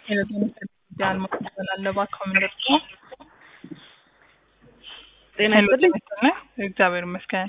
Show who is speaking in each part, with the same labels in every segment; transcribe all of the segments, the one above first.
Speaker 1: ጃን መሰላለ ባካምንደር
Speaker 2: ጤና ይስጥልኝ።
Speaker 1: እግዚአብሔር ይመስገን።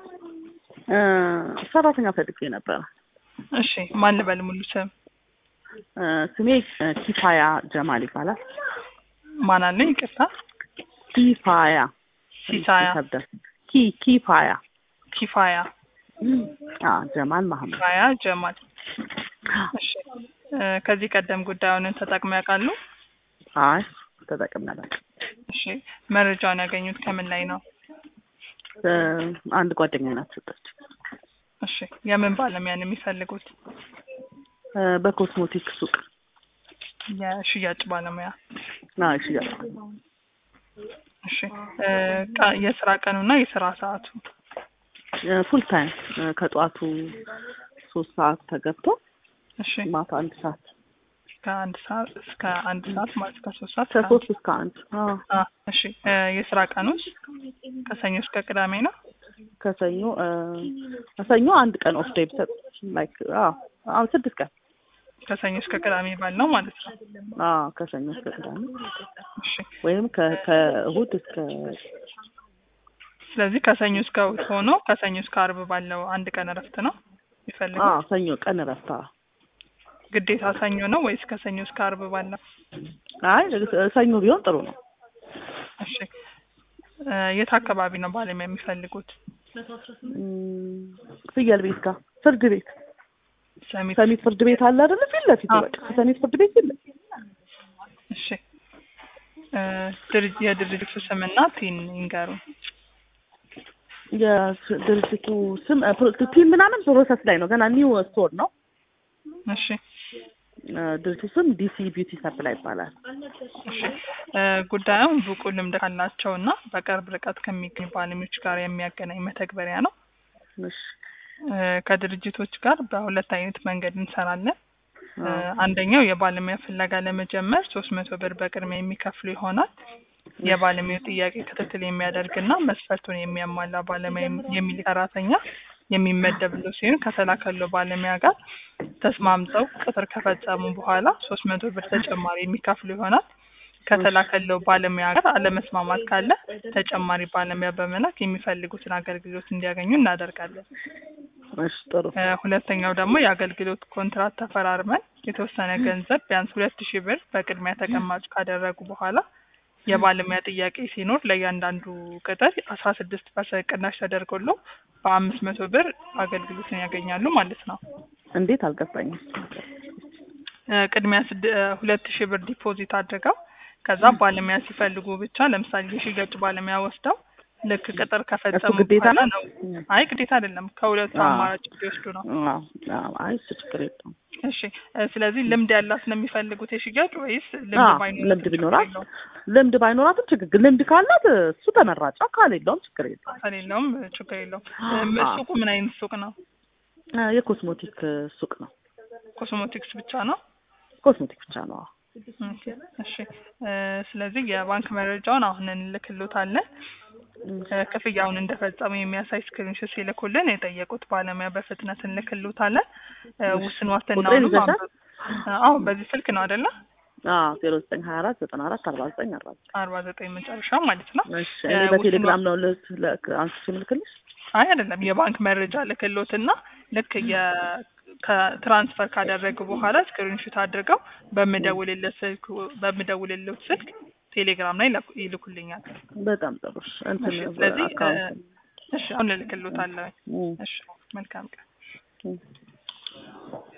Speaker 2: ሰራተኛ ፈልጌ ነበረ።
Speaker 1: እሺ ማን ልበል ሙሉ ስም?
Speaker 2: ስሜ ኪፋያ ጀማል ይባላል።
Speaker 1: ማን አለኝ? ይቅርታ
Speaker 2: ኪፋያ
Speaker 1: ሲሳያ
Speaker 2: ይከብዳል። ኪ ኪፋያ
Speaker 1: ኪፋያ
Speaker 2: አ ጀማል መሐመድ
Speaker 1: ኪፋያ ጀማል። እሺ ከዚህ ቀደም ጉዳዩን ተጠቅመው ያውቃሉ?
Speaker 2: አይ ተጠቅሜ አላውቅም።
Speaker 1: እሺ መረጃውን ያገኙት ከምን ላይ ነው?
Speaker 2: አንድ ጓደኛ ናት ሰጠች።
Speaker 1: እሺ የምን ባለሙያ ነው የሚፈልጉት?
Speaker 2: በኮስሞቲክ ሱቅ
Speaker 1: የሽያጭ ባለሙያ።
Speaker 2: ና ሽያጭ
Speaker 1: እሺ ቀ- የስራ ቀኑና የስራ ሰዓቱ
Speaker 2: ፉል ታይም ከጠዋቱ ሶስት ሰዓት ተገብቶ
Speaker 1: እሺ
Speaker 2: ማታ አንድ ሰዓት
Speaker 1: ከአንድ ሰዓት እስከ አንድ ሰዓት ማለት ከሶስት ሰዓት እስከ
Speaker 2: ከሶስት እስከ አንድ አዎ
Speaker 1: አ እሺ እ የስራ ቀኑስ ከሰኞ እስከ ቅዳሜ ነው?
Speaker 2: ከሰኞ ከሰኞ አንድ ቀን ኦፍ ዴይ ብሰጥ ላይክ አዎ አዎ ስድስት ቀን
Speaker 1: ከሰኞ እስከ ቅዳሜ ባልነው ማለት ነው።
Speaker 2: አዎ ከሰኞ እስከ ቅዳሜ
Speaker 1: እሺ
Speaker 2: ወይም ከ- ከእሁድ እስከ
Speaker 1: ስለዚህ ከሰኞ እስከ እሑድ ሆኖ ከሰኞ እስከ አርብ ባለው አንድ ቀን እረፍት ነው የሚፈልገው?
Speaker 2: አዎ ሰኞ ቀን እረፍት አዎ
Speaker 1: ግዴታ ሰኞ ነው ወይስ ከሰኞ እስከ አርብ ባለው?
Speaker 2: አይ ሰኞ ቢሆን ጥሩ ነው
Speaker 1: እሺ እ የት አካባቢ ነው ባለሙያ የሚፈልጉት?
Speaker 2: እም፣ ፍየል ቤት ጋር ፍርድ ቤት
Speaker 1: ሰሚት
Speaker 2: ሰሚት ፍርድ ቤት አለ አይደለ ፊት ለፊት
Speaker 1: አዎ።
Speaker 2: በቃ ሰሚት ፍርድ ቤት ፊት ለፊት
Speaker 1: እሺ እ ድርጅ የድርጅቱ ስምና ቲን ይንገሩ።
Speaker 2: የድርጅቱ ስም እ፣ ፕሮ- ቲም ምናምን ፕሮሰስ ላይ ነው ገና ኒው ስቶር ነው
Speaker 1: እሺ
Speaker 2: እ፣ ድርጅቱ ስም ዲሲ ቢዩቲ ሰፕላይ ይባላል
Speaker 1: እሺ እ ጉዳዩን ብቁ ልምድ ካላቸው እና በቅርብ ርቀት ከሚገኙ ባለሙያዎች ጋር የሚያገናኝ መተግበሪያ ነው።
Speaker 2: እሺ
Speaker 1: እ ከድርጅቶች ጋር በሁለት አይነት መንገድ እንሰራለን። እ
Speaker 2: አዎ።
Speaker 1: አንደኛው የባለሙያ ፍለጋ ለመጀመር ሶስት መቶ ብር በቅድሚያ የሚከፍሉ ይሆናል። የባለሙያው ጥያቄ ክትትል የሚያደርግና መስፈርቱን የሚያሟላ ባለሙያ የሚል ሰራተኛ የሚመደብለው ሲሆን ከተላከለው ባለሙያ ጋር ተስማምተው ቅጥር ከፈጸሙ በኋላ ሶስት መቶ ብር ተጨማሪ የሚከፍሉ ይሆናል። ከተላከለው ባለሙያ ጋር አለመስማማት ካለ ተጨማሪ ባለሙያ በመላክ የሚፈልጉትን አገልግሎት እንዲያገኙ እናደርጋለን።
Speaker 2: እሺ ጥሩ
Speaker 1: እ ሁለተኛው ደግሞ የአገልግሎት ኮንትራት ተፈራርመን የተወሰነ ገንዘብ ቢያንስ ሁለት ሺህ ብር በቅድሚያ ተቀማጭ ካደረጉ በኋላ የባለሙያ ጥያቄ ሲኖር ለእያንዳንዱ ቅጥር አስራ ስድስት ፐርሰንት ቅናሽ ተደርጎሎ በአምስት መቶ ብር አገልግሎትን ያገኛሉ ማለት ነው።
Speaker 2: እንዴት አልገባኝም
Speaker 1: እ ቅድሚያ ስድ እ ሁለት ሺህ ብር ዲፖዚት አድርገው ከዛ ባለሙያ ሲፈልጉ ብቻ ለምሳሌ የሽያጭ ባለሙያ ወስደው ልክ ቅጥር ከፈጸሙ
Speaker 2: ግዴታ
Speaker 1: በኋላ
Speaker 2: ነው?
Speaker 1: ነው። አይ ግዴታ አይደለም፣ ከሁለቱ
Speaker 2: አዎ።
Speaker 1: አማራጭ ቢወስዱ ነው።
Speaker 2: አዎ አዎ አይ እሱ ችግር የለውም
Speaker 1: እሺ እ ስለዚህ ልምድ ያላት ነው የሚፈልጉት የሽያጭ ወይስ ልምድ
Speaker 2: አዎ
Speaker 1: ባይኖራትም
Speaker 2: ልምድ
Speaker 1: ችግር
Speaker 2: ቢኖራት
Speaker 1: የለውም?
Speaker 2: ልምድ ባይኖራትም ችግር ግን ልምድ ካላት እሱ ተመራጭ ካሌለውም ችግር የለውም
Speaker 1: ከሌለውም ችግር የለውም።
Speaker 2: አዎ።
Speaker 1: እም ሱቁ ምን አይነት ሱቅ ነው?
Speaker 2: እ፣ የኮስሞቲክ ሱቅ ነው
Speaker 1: ኮስሞቲክስ ብቻ ነው?
Speaker 2: ኮስሞቲክ ብቻ ነው አዎ።
Speaker 1: ኦኬ፣ እሺ እ ስለዚህ የባንክ መረጃውን አሁን እንልክሎታለን። እ ክፍያውን እንደፈጸሙ የሚያሳይ ስክሪንሾት ሲልኩልን የጠየቁት ባለሙያ በፍጥነት እንልክሎታለን። እ ውስን ዋስትናውን
Speaker 2: ቁጥሬን ይዘሻል?
Speaker 1: አዎ በዚህ ስልክ ነው አይደለ?
Speaker 2: አዎ ዜሮ ዘጠኝ ሀያ አራት ዘጠና አራት አርባ ዘጠኝ አርባ ዘጠኝ
Speaker 1: አርባ ዘጠኝ መጨረሻ ማለት ነው።
Speaker 2: እሺ እኔ
Speaker 1: እ
Speaker 2: በቴሌግራም
Speaker 1: ውስን
Speaker 2: ነው ልክ ልክ አንስቼ ምልክልሽ
Speaker 1: አይ አይደለም፣ የባንክ መረጃ ልክሎትና ልክ የ ከትራንስፈር ካደረጉ በኋላ ስክሪንሾት አድርገው በምደውልለት ስልክ በምደውልለት ስልክ ቴሌግራም ላይ ይላኩ- ይልኩልኛል።
Speaker 2: በጣም ጥሩ እሺ እንትን
Speaker 1: እሺ፣ ስለዚህ እ
Speaker 2: አካውንት
Speaker 1: እሺ አሁን እልክሎታለሁ።
Speaker 2: እ፣
Speaker 1: እሺ መልካም ቀን።
Speaker 2: እ